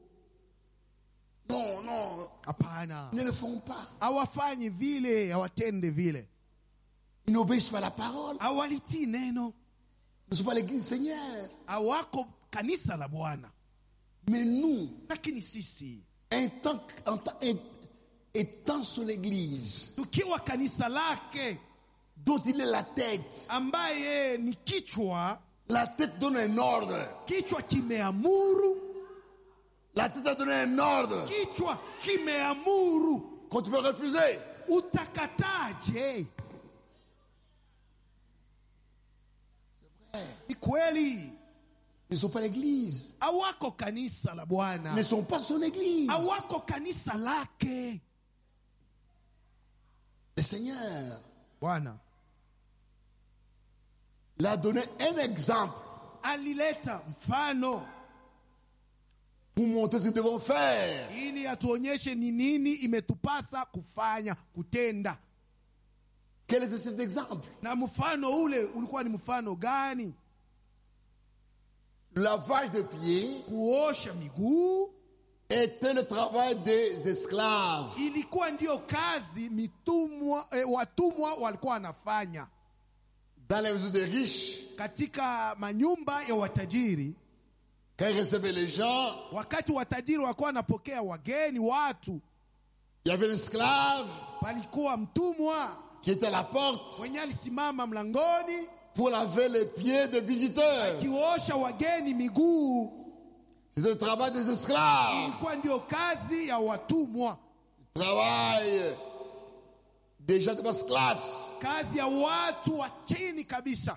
Non, non, Hapana, ils ne le font pas. hawafanyi vile, hawatende vile, Ils n'obéissent pas à la parole. hawalitii neno, Ils ne sont pas l'église du Seigneur. hawako kanisa la Bwana. Mais nous, Lakini sisi étant, en tant- étant sur l'église, tukiwa kanisa lake dont il est la tête, ambaye ni kichwa, la tête donne un ordre. kichwa kimeamuru, La tête a donné un ordre kichwa kimeamuru, qu'on tu peux refuser. utakataje? Ni kweli Ils ne sont pas l'église. hawako kanisa la Ils Bwana, ne sont pas son église. hawako kanisa lake. Le Seigneur Bwana l'a donné un exemple alileta mfano pour montrer ce que nous devons faire. ili atuonyeshe ni nini imetupasa kufanya kutenda. Quel était cet exemple Na mfano ule ulikuwa ni mfano gani? Le lavage de pieds Kuosha miguu était le travail des esclaves. ilikuwa ndiyo kazi mitumwa, eh, watumwa walikuwa wanafanya Dans les maisons des riches, katika manyumba ya watajiri. quand ils recevaient les gens, Wakati watajiri walikuwa wanapokea wageni, watu, il y avait l'esclave palikuwa mtumwa qui était à la porte mwenye alisimama mlangoni pour laver les pieds des visiteurs. akiosha wageni miguu. C'était le travail des esclaves. Ilikuwa ndiyo kazi ya watumwa, Travail des gens de basse classe. kazi ya watu wa chini kabisa.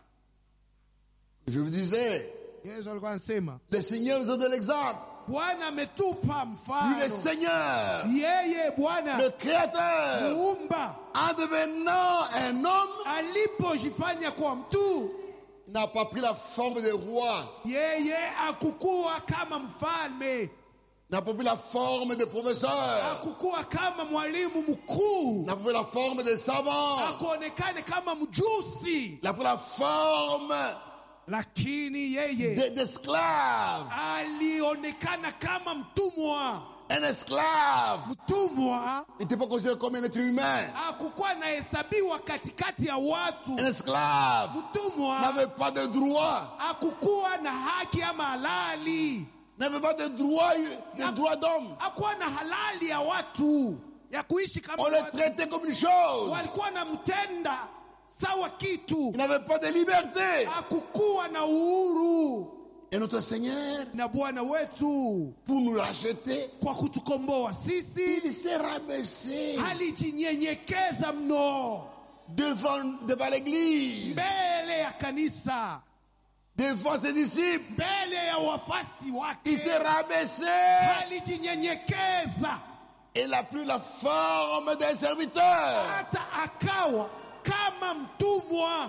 Je vous disais, Yesu alikuwa anasema le Seigneur nous a donné l'exemple. Bwana ametupa Lui, le mfano, Seigneur, yeye Bwana le Créateur, muumba en devenant un homme, alipojifanya kwa mtu, n'a pas pris la forme de roi, yeye akukuwa kama mfalme, n'a pas pris la forme de professeur, akukuwa kama mwalimu mkuu, n'a pas pris la forme de savant, akuonekane kama mjusi, n'a pas pris la forme lakini yeye de- d'esclave. alionekana kama mtumwa. Un esclave Mtumwa n'était pas considéré comme un être humain. akukuwa anahesabiwa katikati ya watu. Un esclave Mtumwa n'avait pas de droit, akukuwa na haki ama halali, n'avait pas de droit, de droit d'homme. akuwa na halali ya watu ya kuishi kama On le watu. traitait comme une chose. Walikuwa na mtenda sawa kitu, Il n'avait pas de liberté. akukuwa na uhuru. Et notre Seigneur, Na Bwana wetu pour nous racheter, kwa kutukomboa sisi il s'est rabaissé alijinyenyekeza mno devant, devant l'église, mbele ya kanisa, devant ses disciples. mbele ya wafasi Il s'est wake, rabaissé. alijinyenyekeza Il a pris la forme d'un serviteur. hata akawa kama mtumwa.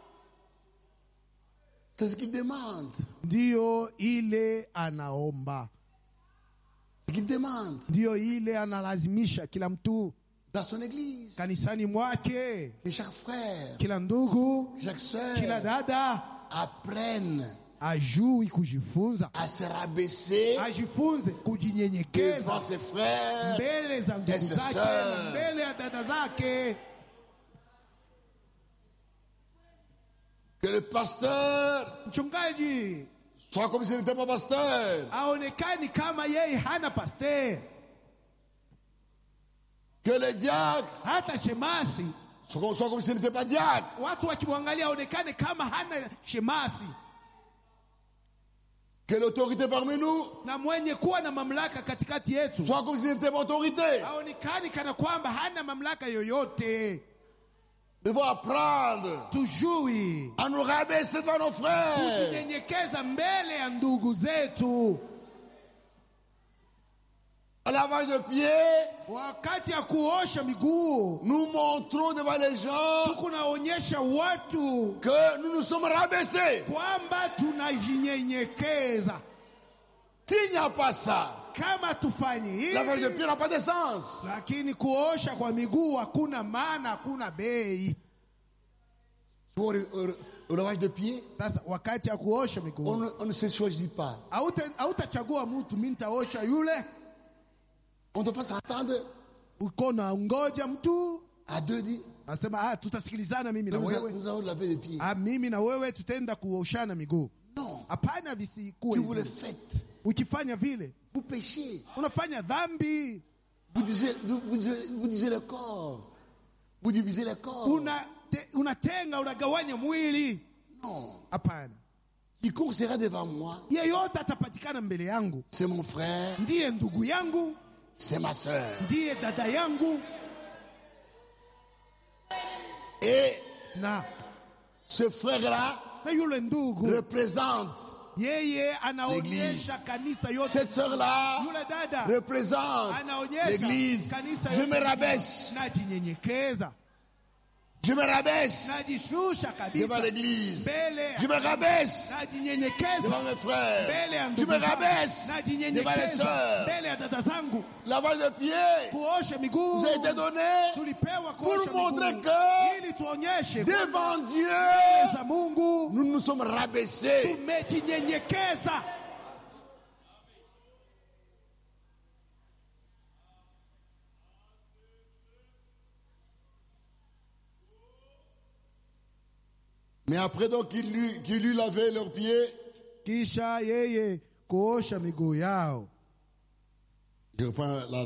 C'est ce qu'il demande. Ndiyo ile anaomba, Ce qu'il demande ndiyo ile analazimisha kila mtu dans son église. kanisani mwake, Que chaque frère, kila ndugu, que chaque sœur kila dada apprenne ajui kujifunza, à se rabaisser ajifunze devant kujinyenyekeza ses frères. mbele za ndugu Yes, zake sir. na mbele ya dada zake, Que le pasteur mchungaji soit comme s'il n'était pas pasteur. aonekani kama yeye hana pasteur, Que le diacre hata shemasi. soit comme, soit comme s'il n'était pas diacre. Watu wakimwangalia aonekane kama hana shemasi, Que l'autorité parmi nous na mwenye kuwa na mamlaka katikati yetu soit comme s'il n'était pas autorité. aonekani kana kwamba hana mamlaka yoyote. Nous devons apprendre Tujui à nous rabaisser devant nos frères. kujinyenyekeza mbele ya ndugu zetu. À lavage de pieds, Wakati ya kuosha miguu, nous montrons devant les gens tukunaonyesha watu que nous nous sommes rabaissés. kwamba tunajinyenyekeza. S'il n'y a pas ça, Kama tufanyi lavage de hivi, pieds n'a pas de sens. lakini kuosha kwa miguu hakuna maana, hakuna bei. Pour le, le- le lavage de pieds, Sasa wakati ya kuosha on miguu ne, on ne se choisit pas. Hauta- hautachagua mtu, mi nitaosha yule, On ne doit pas s'attendre uko na ngoja mtu à deux dits. asema ah, tutasikilizana mimi na Nous, a- wewe nous allons laver les pieds. ah, mimi na wewe tutaenda kuoshana miguu. Non. Hapana, Si visikuwe vous le hivyo. faites, Ukifanya vile vous péchez. unafanya dhambi, Vous divisez, vous, vous divisez- vous divisez le corps. Vous divisez le corps. una te, unatenga unagawanya mwili. Non. Hapana, Quiconque sera devant moi, yeyote atapatikana mbele yangu c'est mon frère, ndiye ndugu yangu, c'est ma soeur. ndiye dada yangu, Et na ce frère-là na yule ndugu représente, yeye anaonyesha kanisa yote. cette sœur-là Yule dada représente anaonyesha l'église. kanisa Je yote me rabaisse. najinyenyekeza Je me rabaisse najishusha devant kabisa l'église. mbele Je me rabaisse najinyenyekeza devant mes frères. mbele ya Je ndugu me zangu rabaisse devant les najinyenyekeza sœurs. mbele ya dada zangu Lavage de pieds kuosha miguu vous a été donné tulipewa pour kuosha montrer miguu que ili tuonyeshe devant mbele Dieu, za Mungu nous nous sommes rabaissés. tumejinyenyekeza Mais après donc qu'il lui, qu'il lui lavait leurs pieds, kisha yeye kuosha miguu yao je reprends la...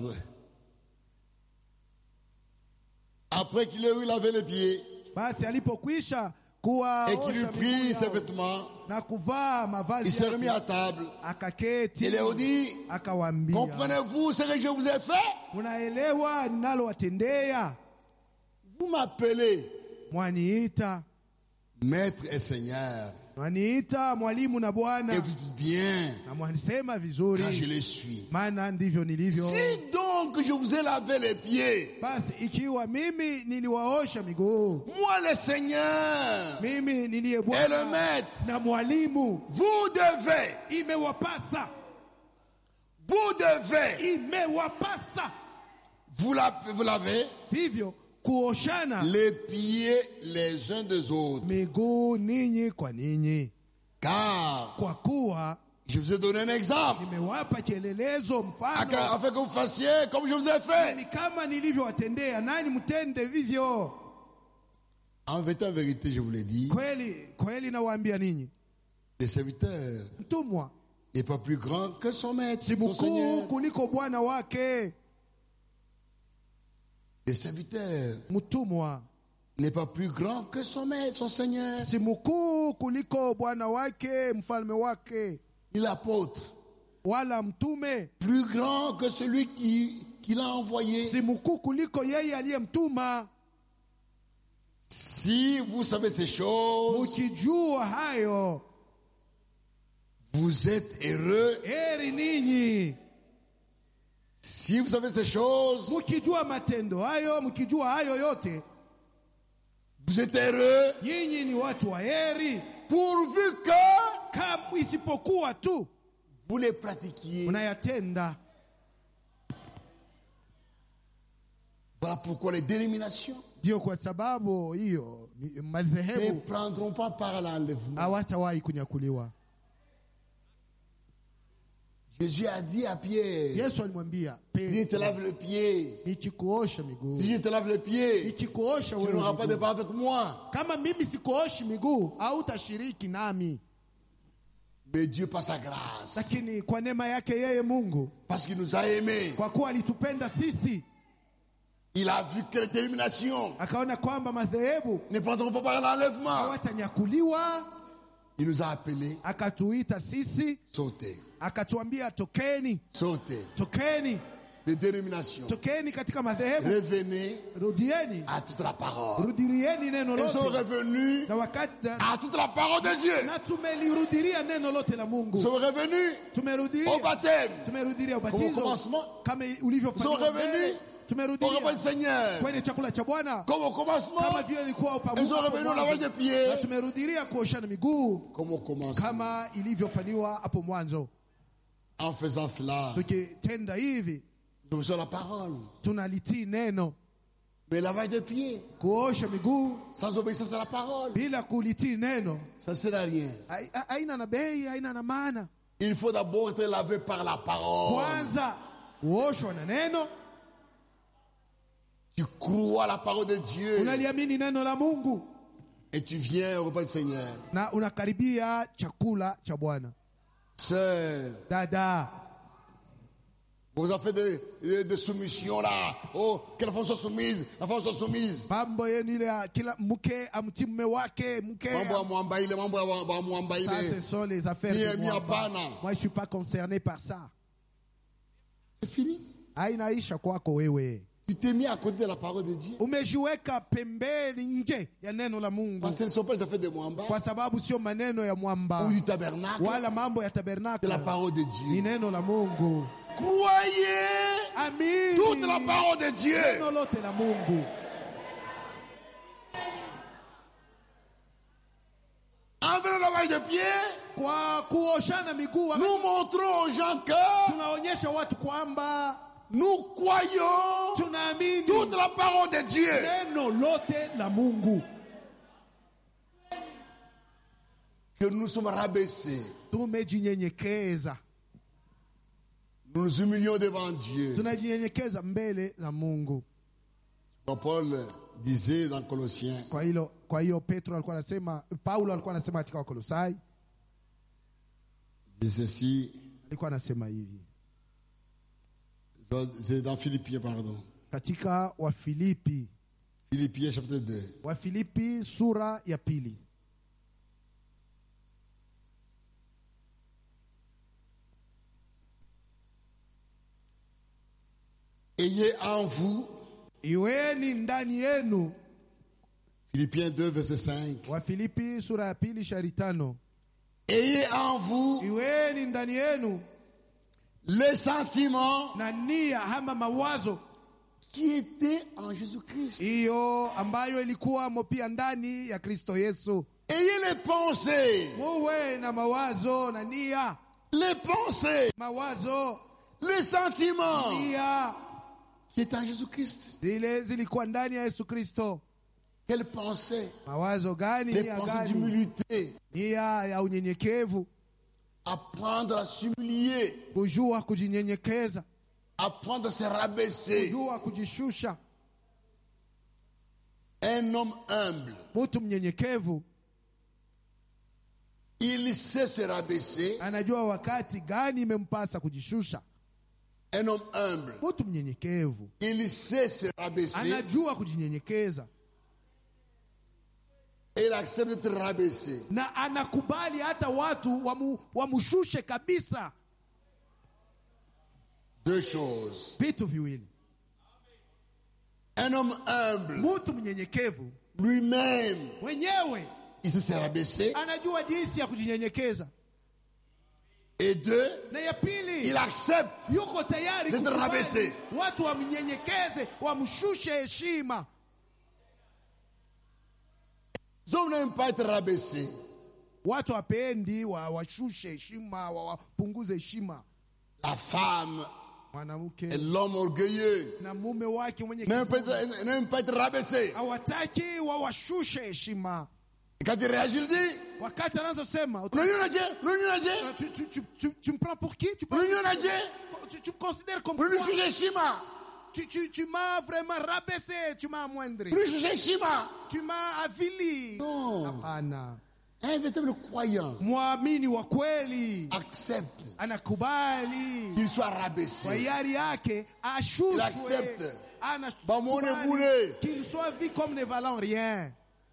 Après qu'il ait eu lavé les pieds basi alipokwisha et qu'il eut kuwaosha miguu pris ses yao vêtements, na kuvaa il mavazi s'est remis yake à table. akaketi Il leur dit, akawaambia comprenez-vous ce que je vous ai fait munaelewa ninalowatendea Vous m'appelez mwaniita maître et seigneur. mwaniita mwalimu na Et bwana vous dites bien, na mwanisema car je vizuri les suis. maana ndivyo nilivyo Si donc je vous ai lavé les pieds, basi ikiwa mimi niliwaosha miguu moi le Seigneur mimi niliye et le bwana maître, na mwalimu vous devez, imewapasa vous devez, imewapasa vous la- vous lavez hivyo kuoshana les pieds les uns des autres. miguu ninyi kwa ninyi Car kwa kuwa je vous ai donné un exemple, nimewapa kielelezo mfano afin que vous fassiez comme je vous ai fait. ni kama nilivyowatendea nani mtende vivyo En vérité, en vérité, je vous l'ai dit, kweli kweli nawaambia ninyi le serviteur mtumwa n'est pas plus grand que son maître, si son mkuu Seigneur. kuliko bwana wake Le serviteur mtumwa n'est pas plus grand que son maître, son Seigneur. si mkuu kuliko bwana wake mfalme wake Et l'apôtre, wala mtume plus grand que celui qui, qui l'a envoyé. si mkuu kuliko yeye aliyemtuma Si vous savez ces choses, mukijua hayo vous êtes heureux. heri ninyi Si vous savez ces choses, mukijua matendo hayo mkijua hayo yote vous êtes heureux nyinyi ni watu wa heri pourvu que kama isipokuwa tu vous les pratiquiez. mnayatenda Voilà pourquoi les dénominations ndio kwa sababu hiyo ni- ne madhehebu prendront pas part à l'enlèvement. hawatawahi kunyakuliwa Jésus a dit à Pierre, yesu alimwambia si je te Petro, lave le pied, nikikuosha miguu si je te lave le pied, nikikuosha tu wewe n'auras pas de miguu. part avec moi. kama mimi sikuoshi miguu hautashiriki nami Mais Dieu, par sa grâce, lakini kwa neema yake yeye mungu parce qu'il nous a aimés, kwa kuwa alitupenda sisi il a vu que les dénominations akaona kwamba madhehebu ne prendront pas part à l'enlèvement. hawatanyakuliwa Il nous a appelés, akatuita sisi sautez, akatuambia tokeni sautez, tokeni des dénominations. tokeni katika madhehebu Revenez rudieni à toute la parole. rudirieni neno Ils sont lote revenus na wakati à toute la parole de Dieu. na tumelirudiria neno lote la Ils mungu sont revenus au tumerudiria baptême, tumerudiria comme au ubatizo commencement, kama Ils sont ulivyofanywa revenus mbele au tumerudiria repas du Seigneur, kwenye chakula cha bwana comme au kama commencement, vile ilikuwa upamu- Ils sont hapo revenus au mwanzo. lavage des pieds. na tumerudiria kuoshana miguu comme au commencement. kama ilivyofanywa hapo mwanzo En faisant cela, tukitenda hivi nous faisons la parole. tunalitii neno Mais lavage des pieds, kuosha miguu sans obéissance à la parole, bila kulitii neno ça ne sert à rien. hai- ha- haina na bei haina na maana Il faut d'abord être lavé par la parole. kwanza uoshwa na neno Tu crois à la parole de Dieu unaliamini neno la mungu et tu viens au repas du Seigneur. na unakaribia chakula cha bwana Sœur, dada vous avez fait de, de, de soumission là. Oh, que la femme soit soumise, la femme soit soumise. mambo yenu ile ya kila mke amtii mume wake mke Mambo ya mwamba ile, mambo ya wa- wa mwamba ça ile. ce sont les affaires Mie- de mie moi hapana. moi je suis pas concerné par ça C'est fini. hainaisha kwako wewe Tu t'es mis à côté de la parole de Dieu. umejiweka pembeni nje ya neno la mungu Parce que ce ne sont pas les affaires de mwamba kwa sababu sio maneno ya mwamba ou du tabernacle. wala mambo ya C'est la tabernacle parole de ni Dieu. neno la mungu Croyez toute la amini parole de Dieu. neno lote la mungu lavage de pieds, kwa kuoshana miguu nous montrons aux gens que tunaonyesha watu kwamba nous croyons tunaamini toute la parole de Dieu. neno lote la Mungu, Que nous sommes rabaissés. tumejinyenyekeza, Nous nous humilions devant Dieu. tunajinyenyekeza mbele za Mungu. Comme Paul disait dans Colossiens, Kwa hilo, kwa hiyo Petro alikuwa anasema, Paulo alikuwa anasema katika Wakolosai, il dit ceci, alikuwa anasema hivi c'est dans Philippiens, pardon. katika Wafilipi, Philippiens chapitre 2. Wafilipi sura ya pili Ayez en vous, iweni ndani yenu. Philippiens 2, verset 5. Wafilipi sura ya pili shari tano Ayez en vous iweni ndani yenu les sentiments na nia ama mawazo qui étaient en Jésus-Christ. hiyo ambayo ilikuwamo pia ndani ya Kristo Yesu. Ayez les pensées, Muwe na mawazo na nia, les pensées, mawazo les sentiments nia qui étaient en Jésus-Christ. zile zilikuwa ndani ya Yesu Kristo. Quelles pensées Mawazo gani? Les Nia pensées gani? d'humilité. Nia ya unyenyekevu, Apprendre à s'humilier, kujua kujinyenyekeza, apprendre à se rabaisser. kujua kujishusha. Un homme humble, Mtu mnyenyekevu il sait se rabaisser. anajua wakati gani imempasa kujishusha. Un homme humble, Mtu mnyenyekevu il sait se rabaisser anajua kujinyenyekeza et il accepte d'être rabaissé. na anakubali hata watu wamu, wamushushe kabisa. Deux choses. Vitu viwili, Un homme humble, mtu mnyenyekevu lui-même, mwenyewe il sait se rabaisser. anajua jinsi ya kujinyenyekeza, Et deux, na ya pili il accepte yuko tayari D'être kukubali rabaissé. watu wamnyenyekeze, wamshushe heshima. Les hommes n'aiment pas être rabaissés. Watu wapendi wa- washushe heshima, wa- wapunguze heshima. La femme et Mwanamke l'homme orgueilleux na mume wake mwenye n'aiment pas, kiburi être- n'aiment pas être rabaissés. hawataki wawashushe heshima. Et quand il réagit, il dit Wakati anazosema L'union a Dieu, l'union a Dieu, Euh, tu, tu, tu, tu, tu me prends pour qui tu, prends- l'union a Dieu, tu, tu me considères comme l'union quoi juge Shima, tu, tu, tu m'as vraiment rabaissé, tu m'as amoindri, l'union juge Shima. tu m'as avili. Non, Hapana, un véritable croyant mwamini wa kweli accepte anakubali qu'il soit kwa rabaissé. hiari yake Il ashushwe, accepte. Anakubali Bamwone bure. qu'il soit vu comme ne valant rien.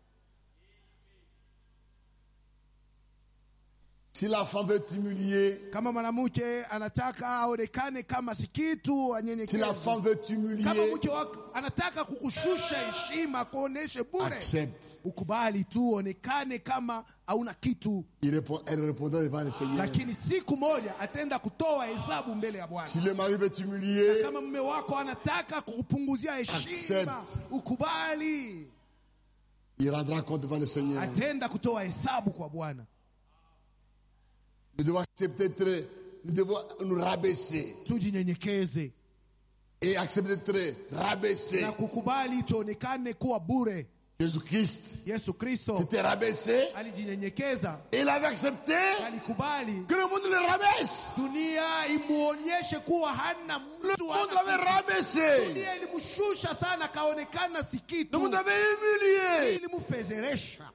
Si la femme veut t'humilier, Kama mwanamke anataka aonekane kama si kitu, si la anyenyekevu femme veut kama t'humilier, mke wako anataka kukushusha heshima, kuoneshe bure, accepte. ukubali tu, onekane kama hauna kitu, Il répond, elle répondra devant le Seigneur. lakini siku moja ataenda kutoa hesabu mbele ya Bwana. Si le mari veut t'humilier, Kama mume wako anataka kukupunguzia heshima, Accept. ukubali, il rendra compte devant le Seigneur. ataenda kutoa hesabu kwa Bwana. Nous devons accepter d'être, nous devons nous rabaisser Tujinyenyekeze et accepter d'être rabaissés. na kukubali tuonekane kuwa bure. Jésus-Christ Yesu Kristo s'était rabaissé alijinyenyekeza, et il avait accepté alikubali que le monde le rabaisse. dunia imuonyeshe kuwa hana Le mtu, monde hana l'avait rabaissé. dunia ilimshusha sana, akaonekana si Le kitu, monde l'avait humilié. ilimfezeresha.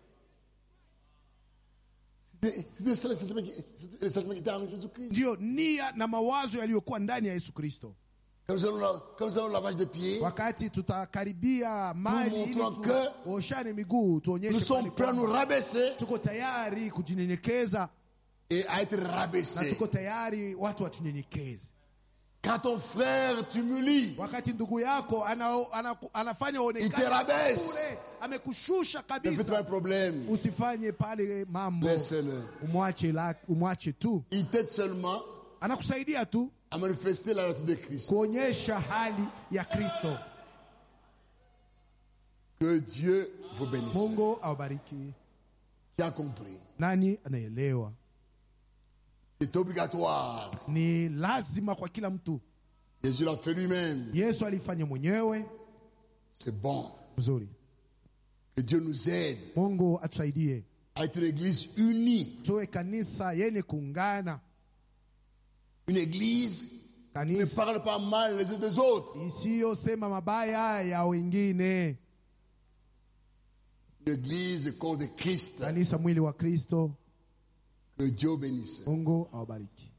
C'était c'était ça le sentiment qui, c'était le sentiment qui était en Jésus-Christ. Ndiyo nia na mawazo yaliyokuwa ndani ya Yesu Kristo. Quand nous allons, la- quand nous allons au lavage de pieds, Wakati tutakaribia mali ili montrons que tuoshane miguu, nous tuonyeshe sommes pale prêts à nous kwamba rabaisser tuko tayari kujinyenyekeza et à être na rabaissés. tuko tayari watu watunyenyekeze. Quand ton frère t'humilie, Wakati ndugu yako ana, ana, anafanya Il te onekane rabaisse. bure, amekushusha ne fais pas kabisa, un problème. usifanye pale mambo, Laisse-le. umwache la, umwache tu, Il t'aide seulement anakusaidia tu à manifester la nature de Christ. kuonyesha hali ya Kristo. Que Dieu vous bénisse. Mungu awabariki. Qui a compris Nani anaelewa? C'est obligatoire. Ni lazima kwa kila mtu. Jésus l'a fait lui-même. Yesu alifanya mwenyewe. C'est bon. Mzuri. Que Dieu nous aide Mungu atusaidie à être une église unie. tuwe kanisa yenye kuungana, Une église qui ne kanisa parle pas mal les uns des autres. isiyosema mabaya ya wengine, Une église corps de Christ. kanisa mwili wa Kristo. Que Dieu bénisse. Mungu awabariki.